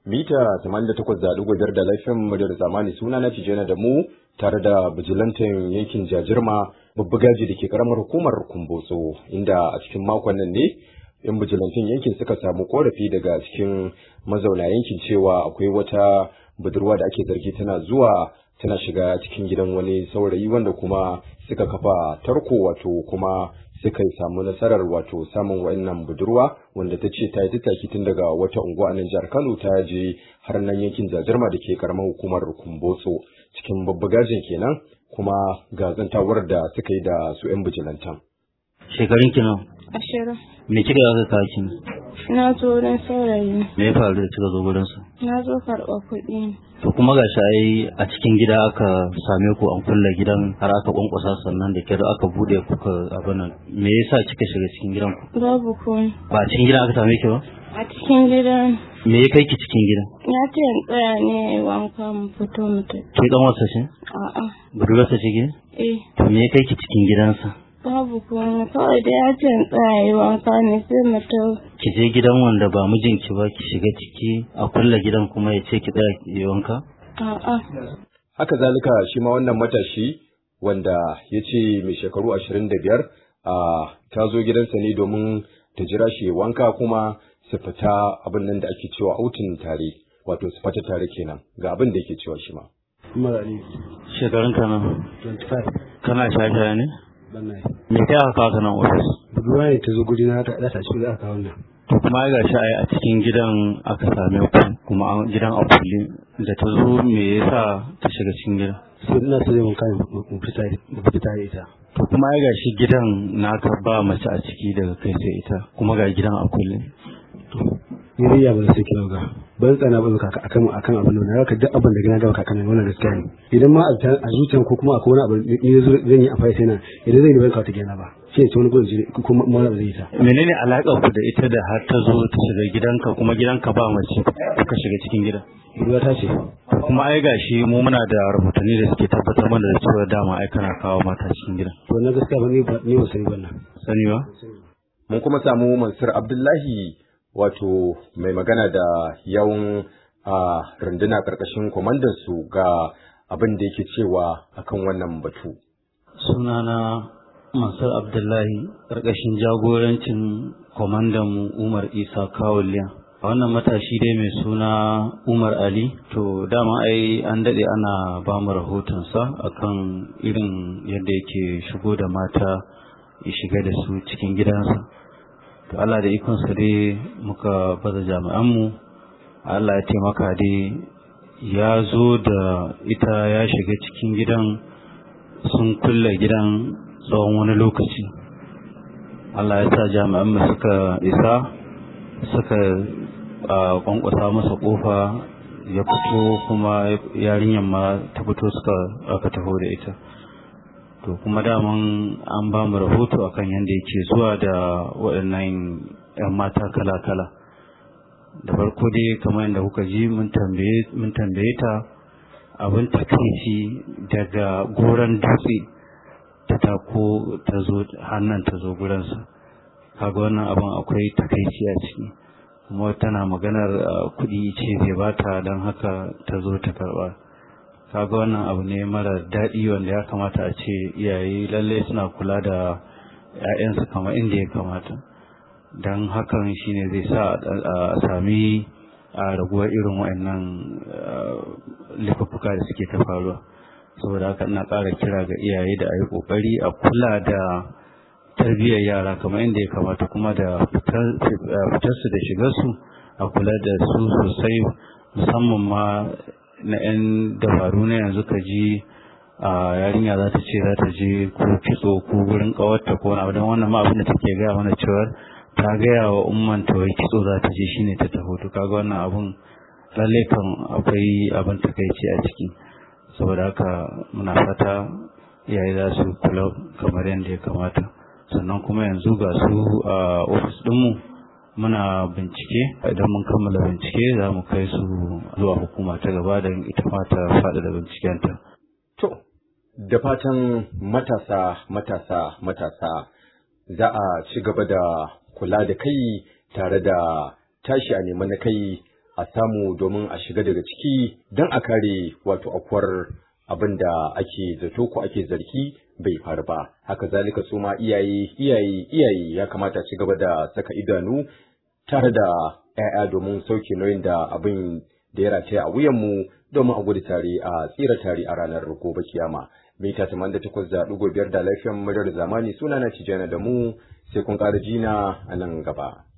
mita 88.5 da laifin muryar zamani suna na tijjana da mu tare da bijilantin yankin jajirma babbugaji da ke karamar hukumar kumbotso inda a cikin makon nan ne yan bijilantin yankin suka samu korafi daga cikin mazauna yankin cewa akwai wata budurwa da ake zargi tana zuwa tana shiga cikin gidan wani saurayi wanda kuma suka kafa tarko wato kuma suka samu nasarar wato samun wa'annan budurwa wanda ta ce ta yi tattaki tun daga wata unguwa a nan jihar Kano ta je har nan yankin Jajirma da ke karamar hukumar Kumbotso cikin babbagajin kenan kuma ga zantawar da suka yi da su 'yan bijilantan. Shekarun ki nawa? Ashirin. Me kika aka kawo ki? Na zo wurin saurayi. Me ya faru da kika zo gurin sa? Na zo karɓar kuɗi. To kuma ga ai a cikin gida aka same ku an kulle gidan har aka kwankwasa sannan da kyar aka bude kuka abin nan. Me yasa kika shiga cikin gidan ku? Babu komai. Ba a cikin gidan aka same ki ba? A cikin gidan. Me ya kai ki cikin gidan? Ya ce in tsaya ne wanka mu fito mu tafi. Ki dan wasa ce? A'a. Budurarsa ce ki? Eh. To me ya kai ki cikin gidansa? Babu komai kawai da ya ce in tsaya yi wanka ne sai mu tafi. Ki je gidan wanda ba mijinki ba ki shiga ciki a kulle gidan kuma ya ce ki tsaya ki yi wanka? A'a. Haka zalika shi ma wannan matashi wanda ya ce mai shekaru ashirin da biyar a ta zo gidansa ne domin ta jira shi ya wanka kuma su fita abin nan da ake cewa autin tare wato su fita tare kenan ga abin da yake cewa shi ma. Marari, Shekarun ka nan 25, kana shaye ne? banna yi. Me kai aka kawo ka nan ofis? Budurwa ne ta zo guri na ta ɗasa cikin da aka kawo nan. To kuma ai gashi ai a cikin gidan aka same ku kuma an gidan a kulle da ta zo me yasa ta shiga cikin gidan? Sai ina so zai mun kai mu fita mu fita da ita. To kuma ai gashi gidan naka ba mace a ciki daga kai sai ita kuma ga gidan a kulle. Ni dai ya ba sai kira ga. Ban tsana ba kaka akan akan abin nan. Haka duk abin da gina da kaka nan wannan gaskiya ne. Idan ma a a zuciyan ko kuma akwai wani abu ni zo zan yi amfani sai na idan zan yi ban kawo ta gina ba. Sai ce wani gurin jiri kuma ma zai yi ta. Menene alaƙar ku da ita da har ta zo ta shiga gidanka kuma gidanka ba mace kuka shiga cikin gidan? Budurwa ta ce. Kuma ai gashi mu muna da rahotanni da suke tabbatar mana da cewa dama ai kana kawo mata cikin gidan. To na gaskiya ba ni ba ni ba sai wannan. Sani ba? Mun kuma samu Mansur Abdullahi wato mai magana da yawun a runduna karkashin kwamandan su ga abin da yake cewa akan wannan batu. Sunana Mansur Abdullahi ƙarƙashin jagorancin kwamandan Umar Isa Kawuliya. A wannan matashi dai mai suna Umar Ali, to dama ai an daɗe ana ba mu rahotonsa akan irin yadda yake shigo da mata ya shiga da su cikin gidansa. To Allah da ikonsa dai muka baza jami'anmu, Allah ya taimaka dai ya zo da ita ya shiga cikin gidan sun kulle gidan tsawon wani lokaci Allah ya sa jami'an mu suka isa suka kwankwasa masa kofa ya fito kuma yarinyar ma ta fito suka aka taho da ita to kuma daman an ba mu rahoto akan yadda yake zuwa da waɗannan 'yan mata kala-kala da farko dai kamar yadda kuka ji mun tambaye ta abin takaici daga goron dutse ta tako ta zo hannun ta zo gurinsa kaga wannan abin akwai takaici a ciki kuma tana maganar kuɗi ce zai bata don haka ta zo ta karɓa kaga wannan abu ne mara daɗi wanda ya kamata a ce iyaye lallai suna kula da 'ya'yansu kamar inda ya kamata don hakan shine zai sa a sami a raguwar irin wa'annan laifuka da suke ta faruwa saboda haka ina ƙara kira ga iyaye da a yi ƙoƙari a kula da tarbiyyar yara kamar inda ya kamata kuma da fitarsu da shigarsu a kula da su sosai musamman ma na 'yan dabaru na yanzu ka ji a yarinya za ta ce za ta je ko kitso ko gurin ƙawarta ko wani abu don wannan ma abin da take gaya mana cewar ta gaya wa umman ta wai kitso za ta je shine ta taho to kaga wannan abun lalle kan akwai abin takaici a ciki saboda haka muna fata iyaye za su kula kamar yadda ya kamata sannan kuma yanzu ga su a ofis ɗinmu muna bincike idan mun kammala bincike za mu kai su zuwa hukuma ta gaba da ita ma ta faɗaɗa bincikenta. To, da fatan matasa matasa matasa za a ci gaba da kula da kai tare da tashi a nemi na kai a samu domin a shiga daga ciki don a kare wato akwar abin da ake zato ko ake zargi bai faru ba haka zalika su ma iyaye iyaye iyaye ya kamata ci gaba da saka idanu tare da 'ya'ya domin sauke nauyin da abin da ya rataya a wuyanmu domin a gudu tare a tsira tare a ranar gobe kiyama mita tamanin da takwas da ɗigo biyar da lafiyan muryar zamani suna na cijana da mu sai kun ƙara jina a nan gaba.